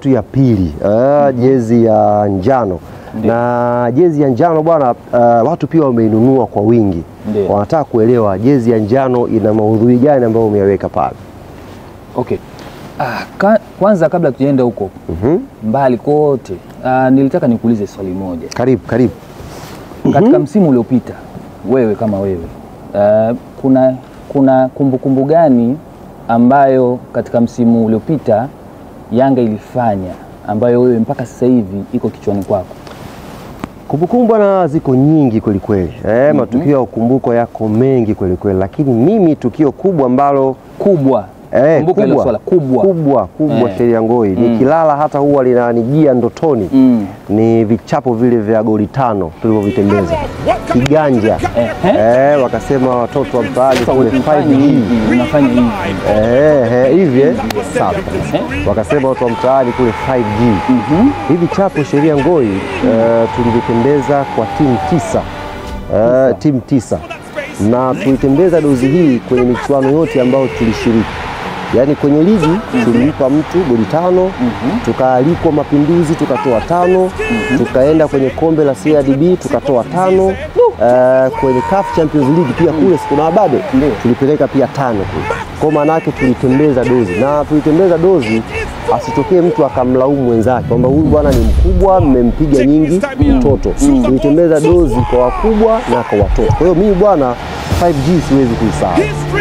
yetu ya pili uh, jezi ya njano na jezi ya njano bwana, uh, watu pia wameinunua kwa wingi, Ndio. wanataka kuelewa jezi ya njano ina maudhui gani ambayo umeyaweka pale. Okay. Ah, ka, kwanza kabla tujaenda huko Mhm. mbali kote, ah, nilitaka nikuulize swali moja. Karibu karibu. Katika msimu uliopita wewe kama wewe ah, kuna kuna kumbukumbu gani ambayo katika msimu uliopita Yanga ilifanya ambayo wewe mpaka sasa hivi iko kichwani kwako? Kumbukumbu bwana ziko nyingi kweli kweli. Eh, matukio ya ukumbuko yako mengi kweli kweli, lakini mimi tukio kubwa ambalo Kubwa. Eh, Kumbuka hilo swala kubwa. kubwa kubwa Eh. Sheria Ngoi nikilala hata huwa linanijia ndotoni Mm. ni vichapo vile vya goli tano tulivyovitembeza kiganja Ehe. eh, wakasema watoto wa mtaani Sasa kule ukifanya 5G hivi unafanya hivi. eh, eh, hivi eh? Sawa. Eh. wakasema watu wa mtaani kule 5G Mhm. hivi chapo Sheria Ngoi eh, tulivitembeza kwa timu tisa eh, timu tisa na tulitembeza dozi hii kwenye michuano yote ambayo tulishiriki, yaani kwenye ligi tulimpa mtu goli tano, tukaalikwa Mapinduzi tukatoa tano, tukaenda kwenye kombe la CRDB tukatoa tano, eh, kwenye CAF Champions League pia kule siku na bado Ndio. tulipeleka pia tano kule. Kwa maana yake tulitembeza dozi na tulitembeza dozi, asitokee mtu akamlaumu mwenzake kwamba huyu bwana ni mkubwa, mmempiga nyingi mtoto. Tulitembeza dozi kwa wakubwa na kwa watoto. Kwa hiyo mimi bwana 5G siwezi kuisahau.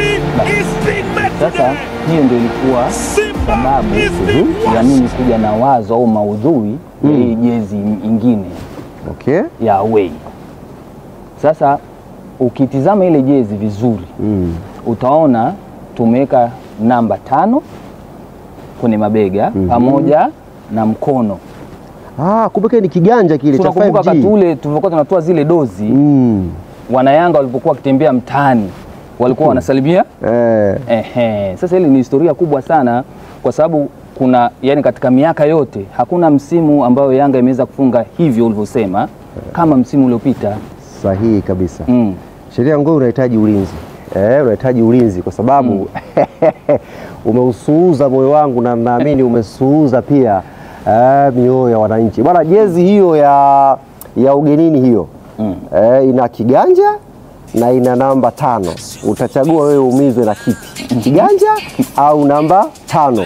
Sasa hiyo ndio ilikuwa sababu ya mimi kuja na wazo au maudhui ya hii jezi ingine Okay? ya away. Sasa ukitizama ile jezi vizuri Mm. utaona tumeweka namba tano kwenye mabega pamoja na mkono. Ah, kumbuka ni kiganja kile cha Tunakumbuka wakati 5G. ule tulivyokuwa tunatoa zile dozi Mm. wanayanga walipokuwa wakitembea mtaani walikuwa wanasalimia Eh. Ehe, sasa hili ni historia kubwa sana kwa sababu kuna yani, katika miaka yote hakuna msimu ambayo Yanga imeweza kufunga hivyo ulivyosema kama msimu uliopita. Sahihi kabisa. Mm. Sheria Ngoi unahitaji ulinzi eh, unahitaji ulinzi kwa sababu umeusuuza moyo wangu na naamini umesuuza pia eh, mioyo ya wananchi bwana. Jezi hiyo ya, ya ugenini hiyo Mm. eh, ina kiganja na ina namba tano. Utachagua wewe umizwe na kipi, kiganja au namba tano?